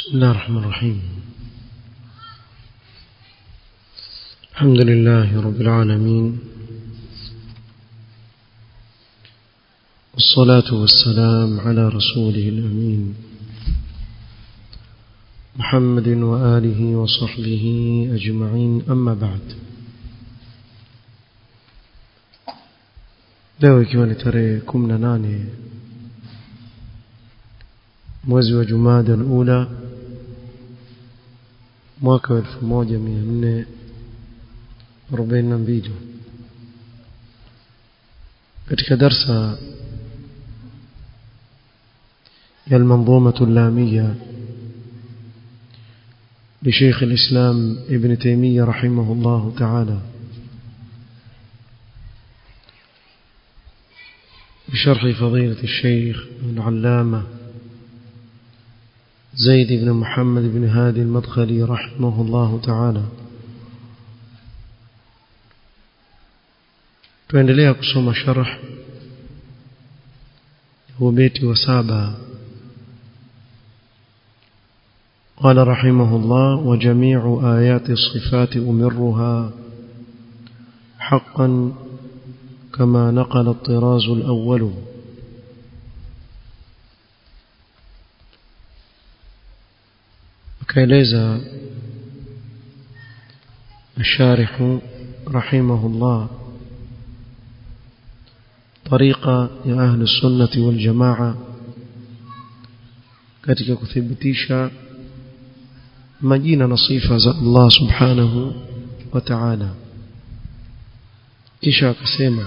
بسم الله الرحمن الرحيم الحمد لله رب العالمين والصلاة والسلام على رسوله الأمين محمد وآله وصحبه أجمعين أما بعد leo ikiwa ni tarehe kumi na nane mwezi wa jumada alula mwaka wa elfu moja mia nne arobaini na mbili katika darsa ya المنظومة اللامية لشيخ الإسلام ابن تيمية رحمه الله تعالى بشرح فضيلة الشيخ العلامة زيد بن محمد بن هادي المدخلي رحمه الله تعالى tuendelea kusoma sharh huu beti wa saba قال رحمه الله وجميع آيات الصفات أمرها حقا كما نقل الطراز الأول akaeleza الشارح رحمه الله طريقة يا أهل السنة والجماعة katika kuthibitisha majina na sifa za Allah subhanahu wa ta'ala kisha akasema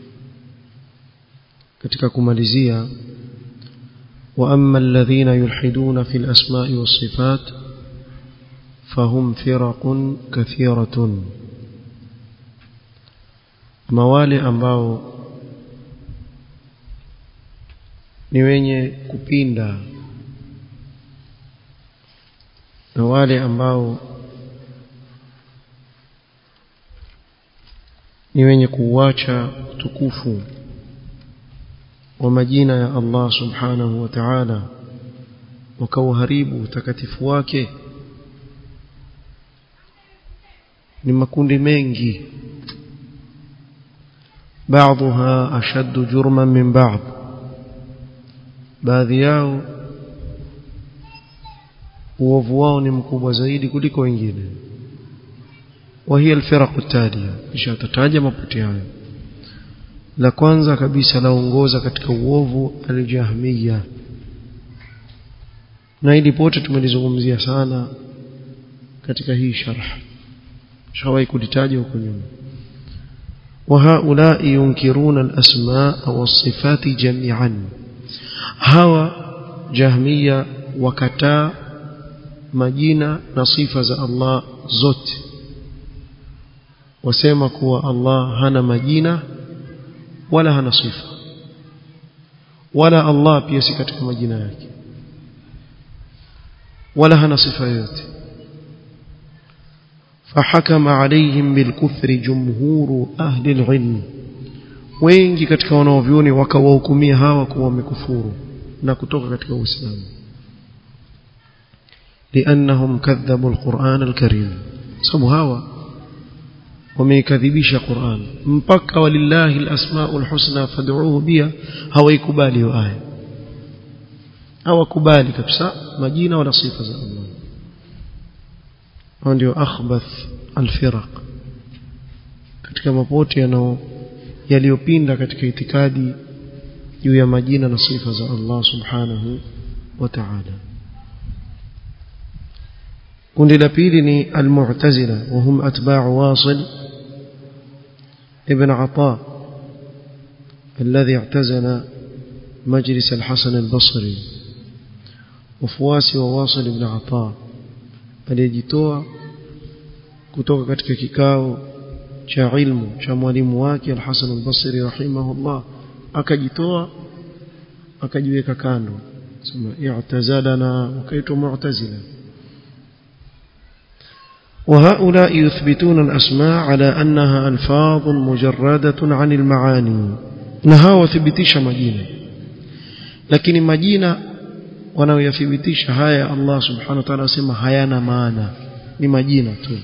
katika kumalizia wa amma alladhina yulhiduna fil asma'i was sifat fahum firaqun kathiratun mawale ambao ni wenye kupinda na wale ambao ni wenye kuuacha utukufu wa majina ya Allah subhanahu wa ta'ala wakauharibu utakatifu wake ni makundi mengi بعضها أشد جرما من بعض baadhi yao uovu wao ni mkubwa zaidi kuliko wengine وهي الفرق التالية kisha tataja mapote hayo la kwanza kabisa laongoza katika uovu aljahmiya na hili pote tumelizungumzia sana katika hii sharh shawahi kulitaja huko nyuma وهؤلاء ينكرون الأسماء والصفات جميعا هوا جهمية وكتا مجينة نصيفة الله زوت wasema kuwa Allah hana majina wala hana sifa wala Allah pia si katika majina yake wala hana sifa yoyote فحكم عليهم بالكفر جمهور أهل العلم wengi katika wanaovyoni wakawahukumia hawa kuwa wamekufuru na kutoka katika uislamu لأنهم كذبوا القرآن الكريم sababu hawa wameikadhibisha Qur'an mpaka walillahi alasmaul husna fad'uuhu biha hawaikubali hiyo aya hawakubali kabisa majina wala sifa za Allah hao ndio akhbath alfiraq katika mapote yanao yaliyopinda katika itikadi juu ya majina na sifa za Allah subhanahu wa ta'ala kundi la pili ni almu'tazila wa hum atba'u wasil ابن عطاء الذي اعتزل مجلس الحسن البصري وفواسي وواصل ابن عطاء aliyejitoa kutoka katika kikao cha ilmu cha mwalimu wake al-Hasan al-Basri rahimahullah akajitoa akajiweka kando sema i'tazalana wakaitwa mu'tazila وهؤلاء يثبتون الأسماء على أنها ألفاظ مجردة عن المعاني نها وثبتش مجينة لكن مجينة wanaoyathibitisha haya Allah subhanahu wa ta'ala asema hayana maana ni majina tu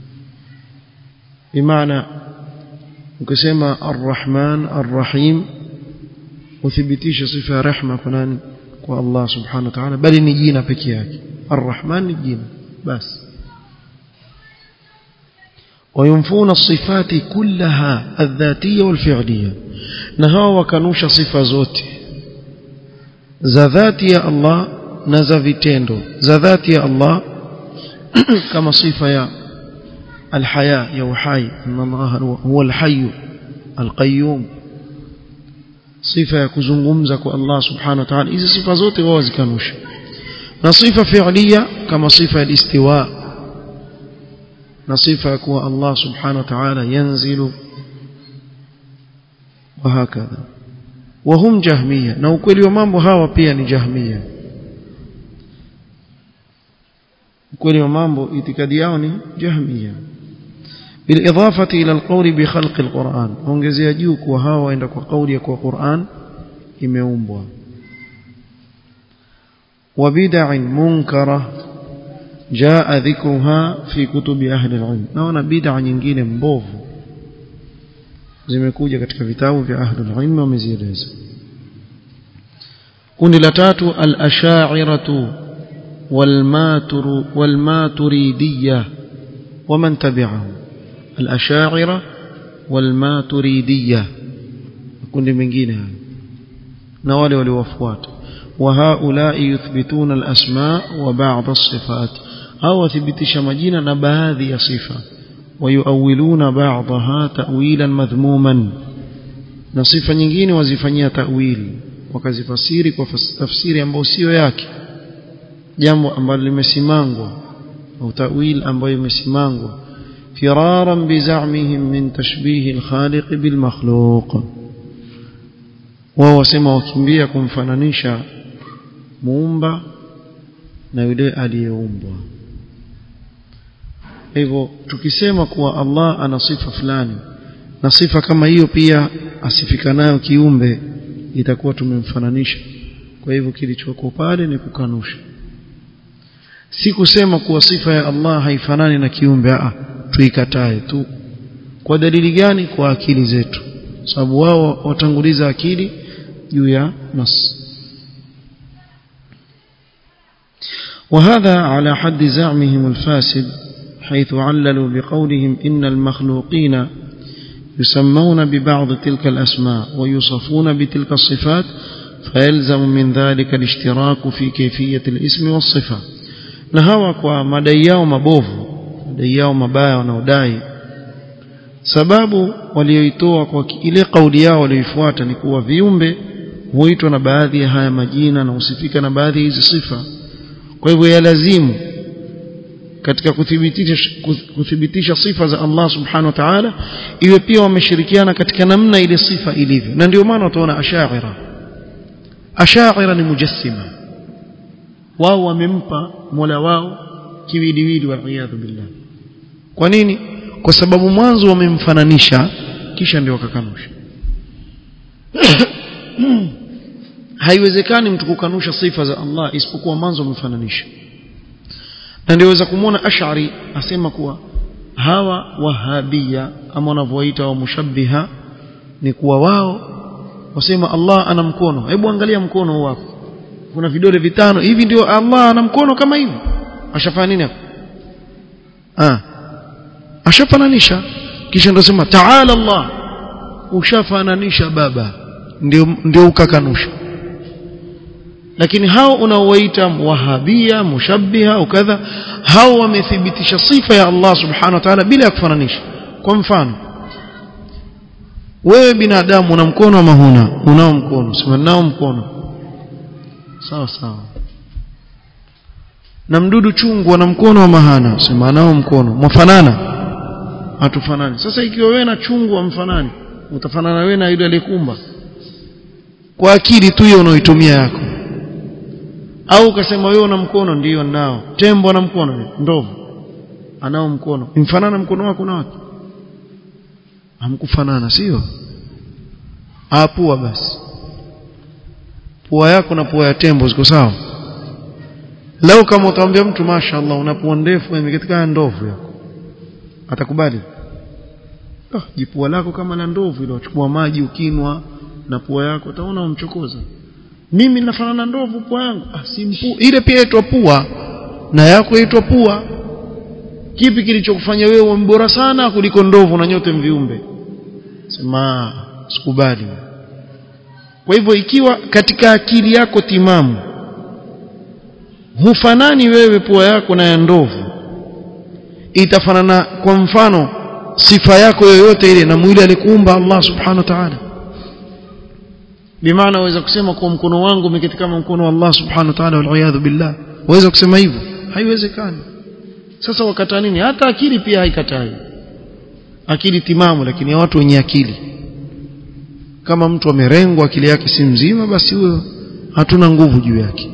bimaana ukisema arrahman arrahim uthibitisha sifa ya rehma kwa nani kwa Allah subhanahu wa ta'ala bali ni jina pekee yake arrahman ni jina basi وينفون الصفات كلها الذاتية والفعلية نهوا وكانوش صفة زوتي ذاتي الله نزا vitendo ذاتي الله كما صفة يا الحياة يا وحي ان الله هو الحي القيوم صفة ya kuzungumza kwa Allah subhanahu wa ta'ala hizi sifa zote wao zikanusha na sifa fi'liya kama sifa ya istiwa na sifa ya kuwa Allah subhanahu wa ta'ala yanzilu وهكذا وهم جهمية na ukweli wa mambo hawa pia ni jahmia ukweli wa mambo itikadi yao ni jahmia بالإضافة إلى القول بخلق القرآن ongezea juu kwa hawa waenda kwa kauli ya kwa Qur'an imeumbwa وبدع منكره جاء ذكرها في كتب أهل العلم naona bid'a nyingine mbovu zimekuja katika vitabu vya ahli ilm wamezieleza kundi la tatu al-ash'ariyatu wal-maturu wal-maturidiyya ومن تبعهم الأشاعرة والماتريدية kundi mengine hayo na wale waliowafuata وهؤلاء يثبتون الأسماء وبعض الصفات أو ثبتش مجينا نبهذه صفة ويؤولون بعضها تأويلا مذموما نصفة nyingine wazifanyia ta'wil wakazifasiri kwa tafsiri ambayo sio yake jambo ambalo limesimangwa au ta'wil ambayo imesimangwa firaran bizamihim min tashbih al-khaliq bil makhluq wao wasema wakimbia kumfananisha muumba na yule aliyeumbwa hivyo tukisema kuwa Allah ana sifa fulani na sifa kama hiyo pia asifika nayo kiumbe itakuwa tumemfananisha kwa hivyo kilichoko pale ni kukanusha si kusema kuwa sifa ya Allah haifanani na kiumbe a tuikatae tu kwa dalili gani kwa akili zetu sababu wao watanguliza akili juu ya nas وهذا على حد زعمهم الفاسد حيث عللوا بقولهم إن المخلوقين يسمون ببعض تلك الأسماء ويوصفون بتلك الصفات فيلزم من ذلك الاشتراك في كيفية الاسم والصفة نهوى kwa madai yao mabovu madai yao mabaya wanaodai sababu walioitoa kwa ile kauli yao walioifuata ni kuwa viumbe huitwa na baadhi ya haya majina na husifika na baadhi ya hizi sifa kwa hivyo yalazimu katika kuthibitisha kuthibitisha sifa za Allah subhanahu wa ta'ala iwe pia wameshirikiana katika namna ile sifa ilivyo na ndio maana utaona ashaira ashaira ni mujassima wao wamempa mola wao kiwiliwili wal billah kwa nini kwa sababu mwanzo wamemfananisha kisha ndio wakakanusha haiwezekani mtu kukanusha sifa za Allah isipokuwa mwanzo wamefananisha na ndiweza kumwona ash'ari asema kuwa hawa wahabia ama wanavyoita wa mushabbiha ni kuwa wao wasema Allah ana mkono hebu angalia mkono wako kuna vidole vitano hivi ndio Allah ana mkono kama hivi ashafanya nini hapo ah ashafananisha kisha ndio sema ta'ala Allah ushafananisha baba ndio ndio ukakanusha lakini hao unaowaita wahabia mushabbiha ukadha hao wamethibitisha sifa ya Allah subhanahu wa ta'ala bila ya kufananisha kwa mfano wewe binadamu una mkono ama huna unao mkono sema nao mkono sawa sawa na mdudu chungu ana mkono ama hana sema nao mkono mwafanana hatufanani sasa ikiwa wewe na chungu wamfanani utafanana wewe na yule aliyekumba kwa akili tu hiyo unaoitumia yako au ukasema wewe una mkono ndiyo nao tembo ana mkono ndovu anao mkono mfanana mkono wako na wake hamkufanana sio apua basi pua yako na pua ya tembo ziko sawa leo kama utamwambia mtu mashaallah unapua ndefu imekatika ndovu yako atakubali ah jipua lako kama la ndovu ile uchukua maji ukinwa na pua yako utaona umchokoza mimi nafanana na ndovu pua yangu ah si mpu ile pia inaitwa pua na yako inaitwa pua kipi kilichokufanya wewe mbora sana kuliko ndovu na nyote mviumbe sema sikubali kwa hivyo ikiwa katika akili yako timamu hufanani wewe pua yako na ya ndovu itafanana kwa mfano sifa yako yoyote ile na mwili alikuumba Allah subhanahu wa ta'ala bimaana waweza kusema kwa mkono wangu umeketi kama mkono wa Allah subhanahu wa ta'ala wal billah waweza kusema hivyo haiwezekani sasa wakataa nini hata akili pia haikatai akili timamu lakini ya watu wenye akili kama mtu amerengwa akili yake si mzima basi huyo hatuna nguvu juu yake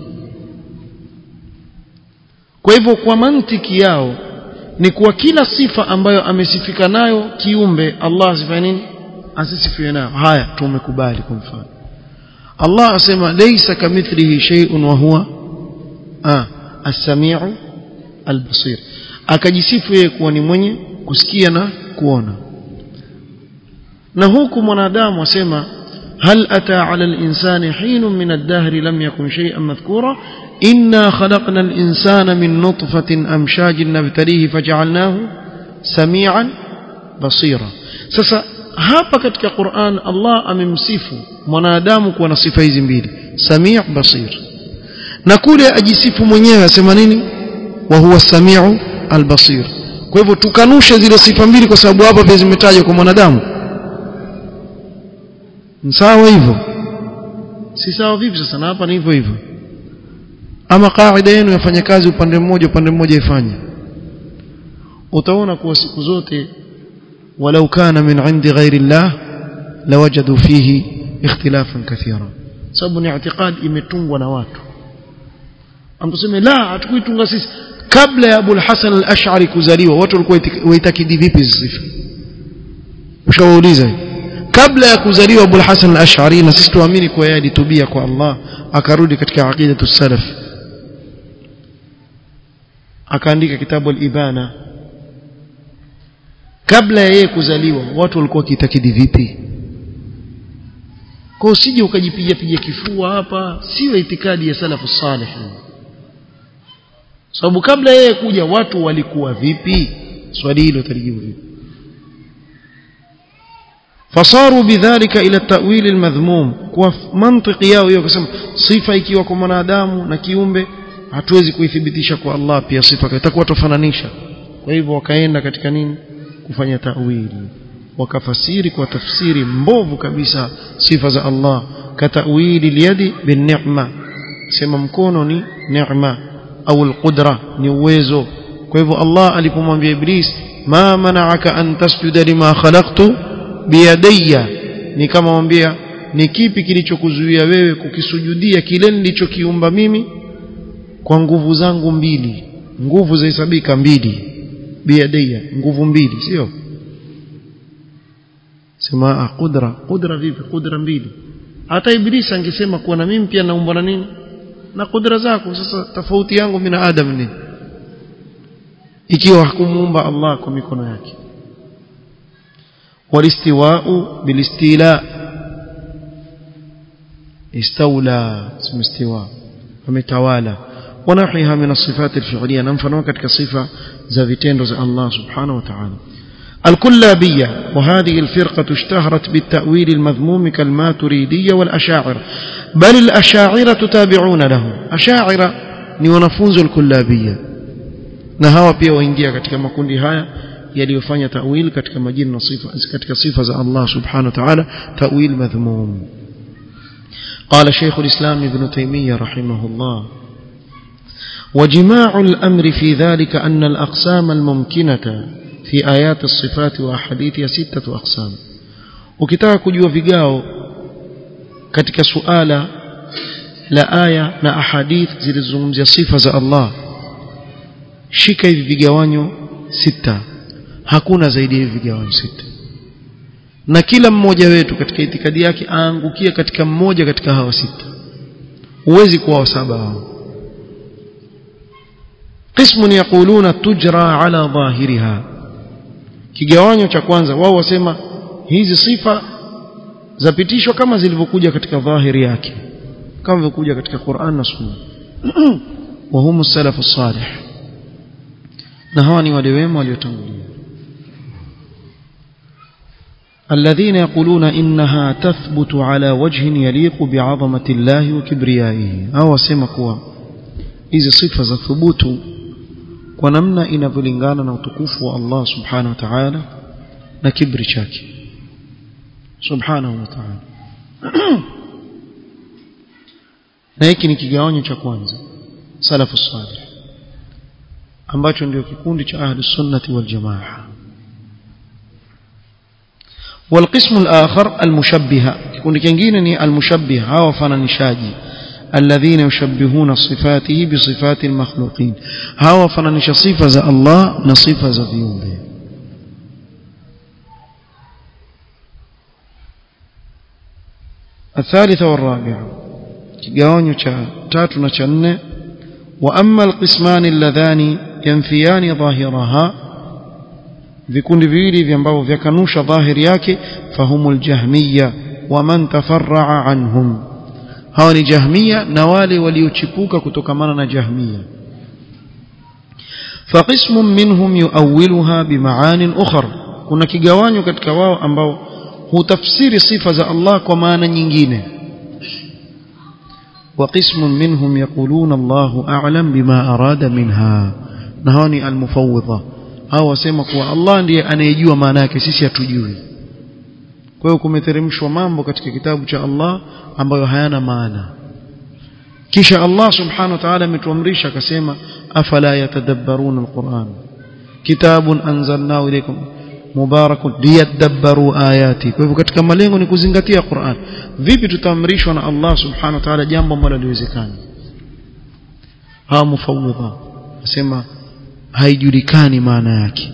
kwa hivyo kwa mantiki yao ni kuwa kila sifa ambayo amesifika nayo kiumbe Allah asifanye nini asisifiwe nayo haya tumekubali kwa mfano Allah asema laysa kamithlihi shay'un wa huwa ah as-sami'u al-basir akajisifu yeye kuwa ni mwenye kusikia na kuona na huku mwanadamu asema هل أتى على الإنسان حين من الدهر لم يكن شيئا مذكورا إنا خلقنا الإنسان من نطفة أمشاج نبتليه فجعلناه سميعا بصيرا sasa hapa katika Qur'an Allah amemsifu mwanadamu kuwa na sifa hizi mbili sami' basir na kule ajisifu mwenyewe asema nini wa huwa samiu albasir kwa hivyo tukanushe zile sifa mbili kwa sababu hapa pia zimetajwa kwa mwanadamu sawa hivyo si sawa vipi sasa na hapa ni hivyo hivyo ama kaida yenu yafanya kazi upande mmoja upande mmoja ifanye utaona kuwa siku zote walau kana min indi ghairi llah lawajadu fihi ikhtilafan kathira sababu ni i'tiqad imetungwa na watu amtuseme la hatukuitunga sisi kabla ya Abu Hasan al-Ash'ari kuzaliwa watu walikuwa waitakidi vipi hizi sifa ushawauliza kabla ya kuzaliwa Abu Hasan al-Ash'ari na sisi tuamini kwa yeye alitubia kwa Allah akarudi katika aqidatu salaf akaandika kitabu al-Ibana kabla ya yeye kuzaliwa watu walikuwa wakitakidi vipi kwa usije ukajipiga piga kifua hapa sio itikadi ya salafu salih sababu kabla yeye kuja watu walikuwa vipi swali hilo talijibu vipi fasaru bidhalika ila ta'wil almadhmum kwa mantiki yao hiyo kusema sifa ikiwa kwa mwanadamu na kiumbe hatuwezi kuithibitisha kwa Allah pia sifa itakuwa tofananisha kwa hivyo wakaenda katika nini kufanya ta'wili wakafasiri kwa tafsiri mbovu kabisa sifa za Allah katawili liyadi bin ni'ma sema mkono ni neema au alqudra ni uwezo kwa hivyo Allah alipomwambia Iblis ma mana'aka an tasjuda lima khalaqtu biyadayya ni kama mwambia ni kipi kilichokuzuia wewe kukisujudia kile nilichokiumba mimi kwa nguvu zangu mbili nguvu zahesabika mbili biyadayya nguvu mbili sio sema qudra qudra vipi qudra mbili hata Iblis angesema kuwa na mimi pia naumbwa na nini na kudra zako sasa tofauti yangu mimi na Adam ni ikiwa hakumuumba Allah kwa mikono yake walistiwa'u bilistila istawla simistiwa ametawala ونحيها من الصفات الفعلية ننفنوا كتك صفة زافتين رزق الله سبحانه وتعالى الكلابية وهذه الفرقة اشتهرت بالتأويل المذموم كالماتريدية والأشاعرة بل الأشاعرة تابعون لهم أشاعرة ni wanafunzi al-kullabiyya na hawa pia waingia katika makundi haya yaliyofanya tawil katika majina na sifa katika sifa za Allah subhanahu wa ta'ala tawil madhmum قال شيخ الإسلام ابن تيمية رحمه الله وجماع الأمر في ذلك أن الأقسام الممكنة في آيات الصفات وأحاديثها ستة أقسام ukitaka kujua vigao katika suala la aya na ahadith zilizozungumzia sifa za Allah shika hivi vigawanyo sita hakuna zaidi ya hivi vigawanyo sita na kila mmoja wetu katika itikadi yake aangukia katika mmoja katika hawa sita huwezi kuwa wa saba hao قسم يقولون تجرى على ظاهرها kigawanyo cha kwanza wao wasema hizi sifa zapitishwa kama zilivyokuja katika dhahiri yake kama vilivyokuja katika Qur'an na Sunna wa hum salafu salih na hawa ni wale wema waliotangulia الذين يقولون إنها تثبت على وجه يليق بعظمة الله وكبريائه أو سما كوا hizi sifa za thubutu kwa namna inavyolingana na utukufu wa Allah subhanahu wa ta'ala na kibri chake subhanahu wa ta'ala na hiki ni kigawanyo cha kwanza salafu salih ambacho ndio kikundi cha ahli sunnati wal jamaa والقسم الآخر المشبهة كون كنجين المشبهة وفننشاجي الذين يشبهون صفاته بصفات المخلوقين هاو فننش صفة الله نصفة زفيون به الثالثة والرابعة كيغاونيو تاتو نشن وأما القسمان اللذان ينفيان ظاهرها vikundi viwili vya ambavyo vyakanusha dhahiri yake fahumul jahmiya waman tafarraa anhum hawa ni jahmiya na wale waliochipuka kutokamana na jahmiya فقسم منهم يؤولها بمعان أخر kuna kigawanyo katika wao ambao hutafsiri sifa za Allah kwa maana nyingine وقسم منهم يقولون الله أعلم بما أراد منها نهاني المفوضة hao wasema kuwa Allah ndiye anayejua maana yake sisi hatujui kwa hiyo kumeteremshwa mambo katika kitabu cha Allah ambayo hayana maana kisha Allah subhanahu wa ta'ala ametuamrisha akasema afala yatadabbaruna alquran kitabun anzalnahu ilaykum mubarakun liyadabbaru ayati kwa hivyo katika malengo ni kuzingatia Qur'an vipi tutaamrishwa na Allah subhanahu wa ta'ala jambo ambalo haliwezekani hawa mufawwidha nasema haijulikani maana yake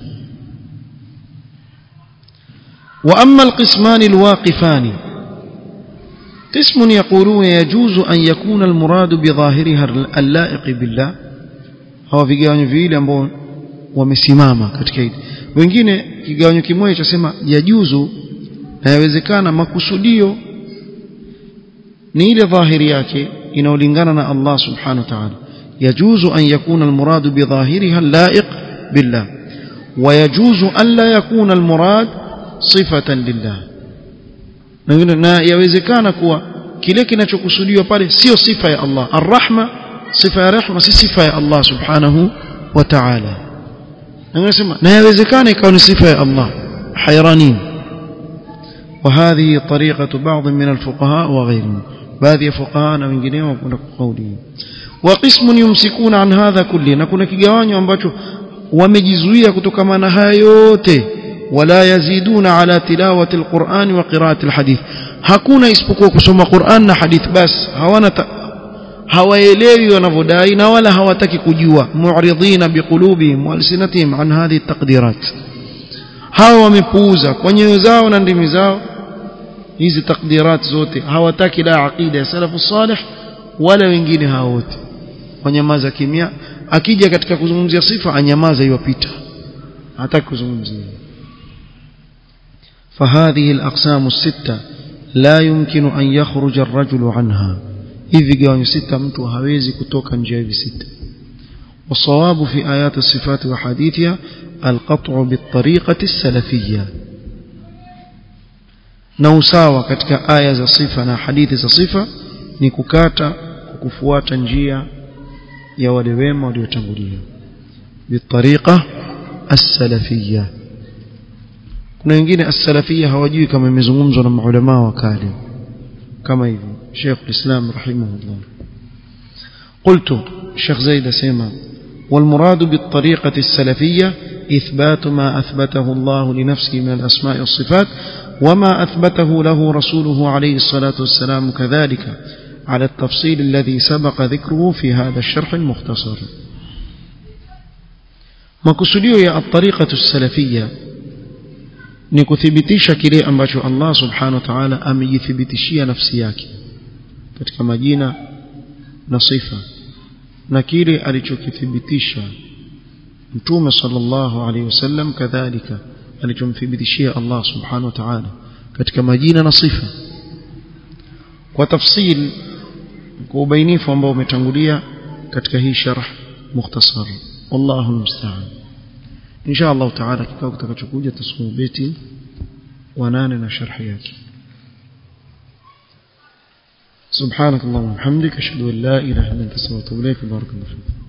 واما القسمان الواقفان قسم يقولون يجوز ان يكون المراد بظاهرها اللائق بالله hawa vigawanyo viwili ambao wamesimama katika hili wengine kigawanyo kimoja chasema yajuzu na yawezekana makusudio ni ile dhahiri yake inaolingana na Allah subhanahu wa ta'ala يجوز أن يكون المراد بظاهرها اللائق بالله ويجوز أن لا يكون المراد صفة لله na yawezekana kuwa kile kinachokusudiwa pale sio sifa ya Allah arrahma sifa ya rehma si sifa ya Allah subhanahu wa ta'ala nasema na yawezekana ikawa ni sifa ya Allah hayranin وهذه طريقة بعض من الفقهاء وغيرهم baadhi ya fuqaha na wengineo wakwenda kwa kauli وقسم يمسكون عن هذا كله na kuna kigawanyo ambacho wamejizuia kutokana na haya yote wala yaziduna ala tilawati alquran wa qiraati alhadith hakuna isipokuwa kusoma Qur'an na hadith bas hawana hawaelewi wanavodai na wala hawataki kujua mu'ridina biqulubihim wa alsinatihim an hadhihi taqdirat hawa wamepuuza kwa nyoyo zao na ndimi zao hizi takdirat zote hawataki la aqida ya salafu salih wala wengine hao wote wanyamaza kimya akija katika kuzungumzia sifa anyamaza iwapita hataki kuzungumzia فهذه الأقسام الستة لا يمكن أن يخرج الرجل عنها hivi gawanyo sita mtu hawezi kutoka nje hivi sita والصواب في آيات الصفات وحديثها القطع بالطريقة السلفية na usawa katika aya za sifa na hadithi za sifa ni kukata kufuata njia ya wale wema waliotangulia bitariqa as-salafiyya kuna wengine as-salafiyya hawajui kama imezungumzwa na maulama wa kale kama hivi Sheikh al-Islam rahimahullah قلت الشيخ زيد سيما والمراد بالطريقة السلفية إثبات ما أثبته الله لنفسه من الأسماء والصفات وما أثبته له رسوله عليه الصلاة والسلام كذلك على التفصيل الذي سبق ذكره في هذا الشرح المختصر makusudio ya الطريقة السلفية ni kuthibitisha kile ambacho Allah subhanahu wa ta'ala amejithibitishia nafsi yake katika majina na sifa na kile alichokithibitisha mtume sallallahu alaihi wasallam kadhalika alichomthibitishia Allah subhanahu wa ta'ala katika majina na sifa kwa tafsil kwa ubainifu ambao umetangulia katika hii sharh mukhtasar wallahu musta'an insha Allah ta'ala kikao kitakachokuja tasoma beti wa nane na sharh yake سبحانك اللهم وبحمدك اشهد ان لا اله الا انت استغفرك واتوب اليك بارك الله فيك